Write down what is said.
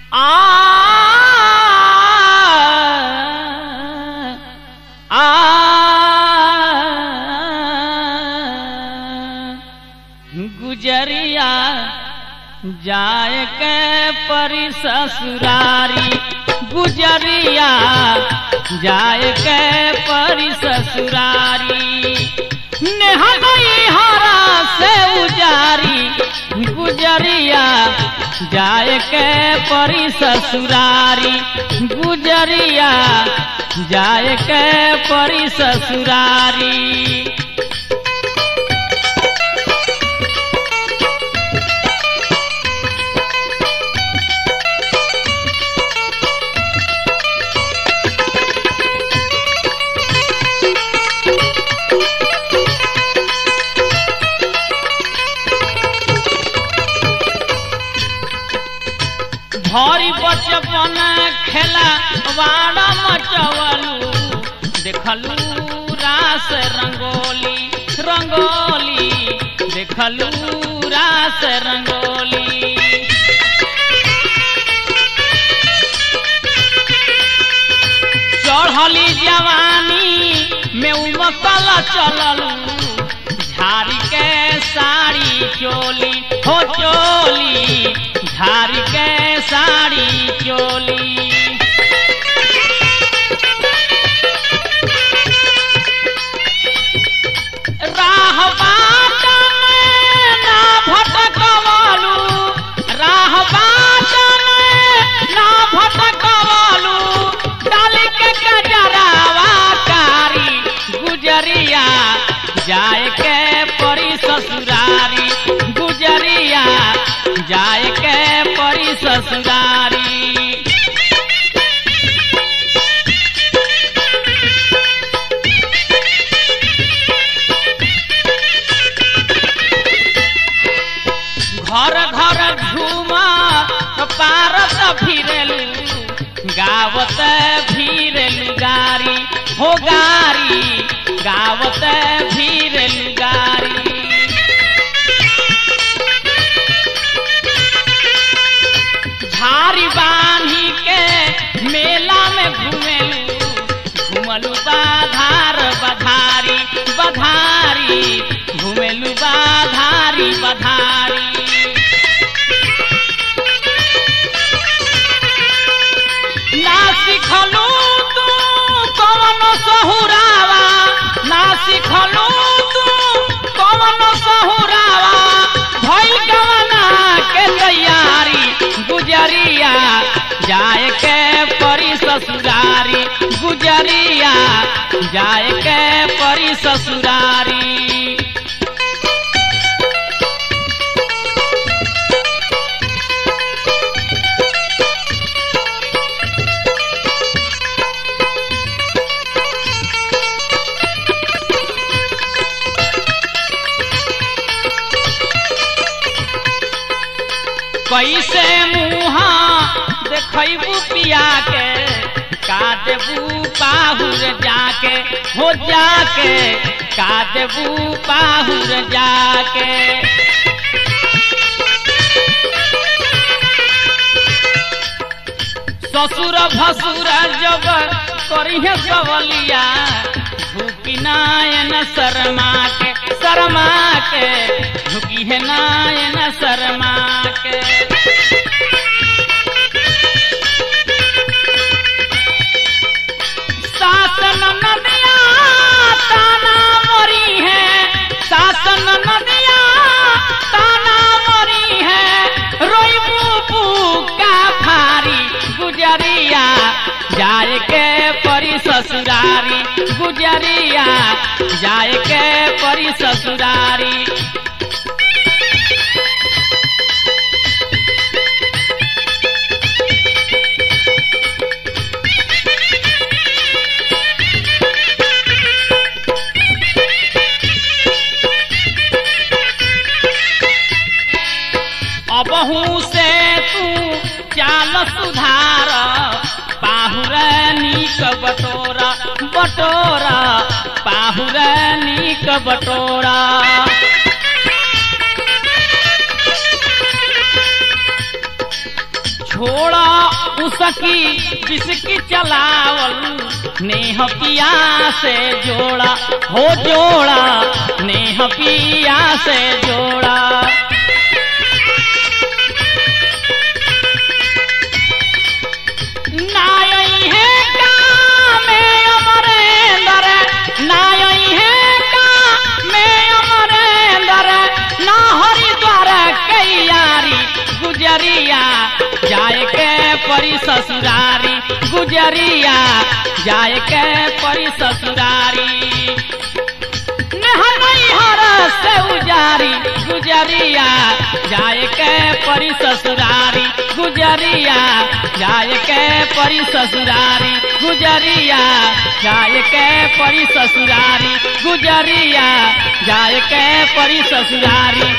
आ गुजरिया जाए के परी ससुरारी गुजरिया जाए के परी ससुरारी नेहा गई हरा से उजारी गुजरिया जाए के परी ससुरारी गुजरिया जाए के परी ससुरारी भरी बचपन खेला वाड़ा मचवलू देखलू रास रंगोली रंगोली देखलू रास रंगोली चढ़ली जवानी में उमकल चललू झाड़ी के साड़ी चोली हो चोली झाड़ी के साड़ी चोली राह बाटन ना भटकवलू राह बाटन ना भटकवलू डाली के गजरावा कारी गुजरिया जाए के परी ससुरारी गुजरिया जाए के परी ससुरारी घर घर घूमा पारत फिरलू गावत फिरलू गारी हो गारी गावत फिरलू गारी झारी बांधी के मेला में घूमेलू घूमलू बाधार बधारी बधारी घूमेलू बाधारी बधारी ना सिखलू तू कवन सहुरावा ना सिखलू तू कवन सहुरावा भइल गवना के तैयारी गुजरिया जाए के परी ससुरारी गुजरिया जाए के परी ससुरारी कैसे मुहा देखबू पिया के का देबू पाहुर जाके हो जाके का देबू पाहुर जाके ससुर भसुर जब करिहे सवलिया झुकी नायन शर्मा के शर्मा के झुकी है नायन शर्मा के शासन नदिया ताना मरी है शासन नदिया ताना मरी है रोई मुपू का भारी गुजरिया जाए के परी ससुरारी गुजरिया जाए के परी ससुरारी अबहू से तू चाल सुधार पाहुर नीक बटोरा बटोरा पाहुर नीक बटोरा छोड़ा उसकी बिस्की चलावल नेह पिया से जोड़ा हो जोड़ा नेह पिया से जोड़ा नायई है का में अमरेंद्र नायई है का में अमरेंद्र ना हरिद्वार कैयारी गुजरिया जाए के परी ससुरारी गुजरिया जाए के परी ससुरारी नहनई हर से उजारी गुजरिया जाए के परी ससुरारी गुजरिया जाए के परी ससुरारी गुजरिया जाए के परी ससुरारी गुजरिया जाए के परी ससुरारी